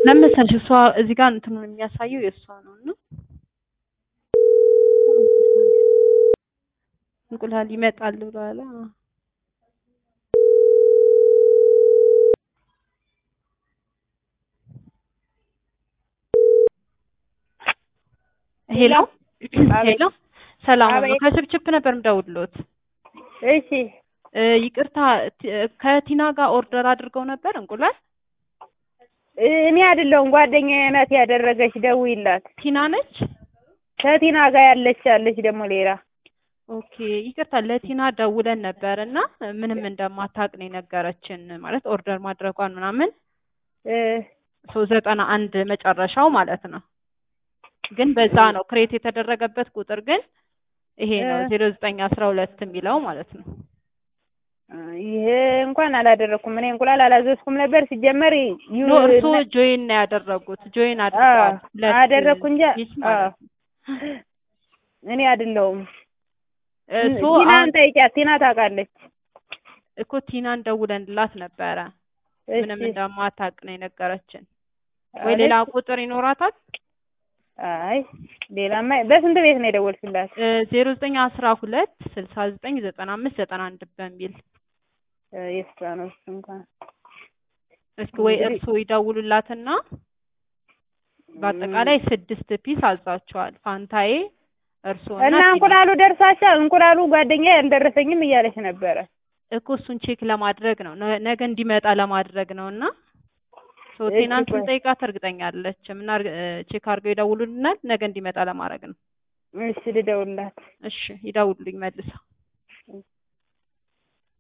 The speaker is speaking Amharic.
ለምን መሰለሽ እሷ እዚህ ጋር እንትኑን የሚያሳየው የእሷ ነው እና እንቁላል ይመጣል ብሏል። አዎ። ሄሎ ሄሎ፣ ሰላም ነው። አቤት። ከችፕችፕ ነበር የምደውልሎት። እሺ እ ይቅርታ ቲ- ከቲና ጋር ኦርደር አድርገው ነበር እንቁላል። እኔ አይደለሁም ጓደኛዬ ናት ያደረገች። ደውይላት። ቲና ነች። ከቲና ጋር ያለች አለች ደግሞ ሌላ ኦኬ ይቅርታ ለቲና ደውለን ነበር እና ምንም እንደማታውቅ ነው የነገረችን። ማለት ኦርደር ማድረጓን ምናምን እ ሶ ዘጠና አንድ መጨረሻው ማለት ነው። ግን በዛ ነው ክሬት የተደረገበት ቁጥር ግን ይሄ ነው እ ዜሮ ዘጠኝ አስራ ሁለት የሚለው ማለት ነው። ይሄ እንኳን አላደረኩም። እኔ እንቁላል አላዘዝኩም ነበር ሲጀመር ዩ- ኖ እርስዎ ጆይን ነው ያደረጉት። ጆይን አድርገዋል። ሁለት አደረኩ እንጂ ፒስ ማለት ነው። እኔ አይደለሁም። እሱ ቲናን ጠይቂያት። ቲና ታውቃለች። እኮ ቲናን ደውለንላት ነበረ ምንም እሺ እንደማታውቅ ነው የነገረችን። ወይ አለች? ሌላ ቁጥር ይኖራታል? አይ ሌላማ በስንት ቤት ነው የደወልሽላት? ዜሮ ዘጠኝ አስራ ሁለት ስልሳ ዘጠኝ ዘጠና አምስት ዘጠና አንድ በሚል እ የእሷ ነው እሱ እንኳን እስኪ ወይ እንግዲህ- እርስዎ ይደውሉላትና በአጠቃላይ ስድስት ፒስ አዛቸዋል። ፋንታዬ እርስዎ እና እንቁላሉ ደርሳሻል? እንቁላሉ ጓደኛ አልደረሰኝም እያለች ነበረ። እኮ እሱን ቼክ ለማድረግ ነው ነ- ነገ እንዲመጣ ለማድረግ ነው እና ሶ እሺ፣ ቴናንት ቆይ። ስንጠይቃት እርግጠኛ አለችም እና እርግ- እ ቼክ አድርገው ይደውሉልናል። ነገ እንዲመጣ ለማድረግ ነው። እሺ ልደውልላት። እሺ ይደውሉልኝ መልሰው።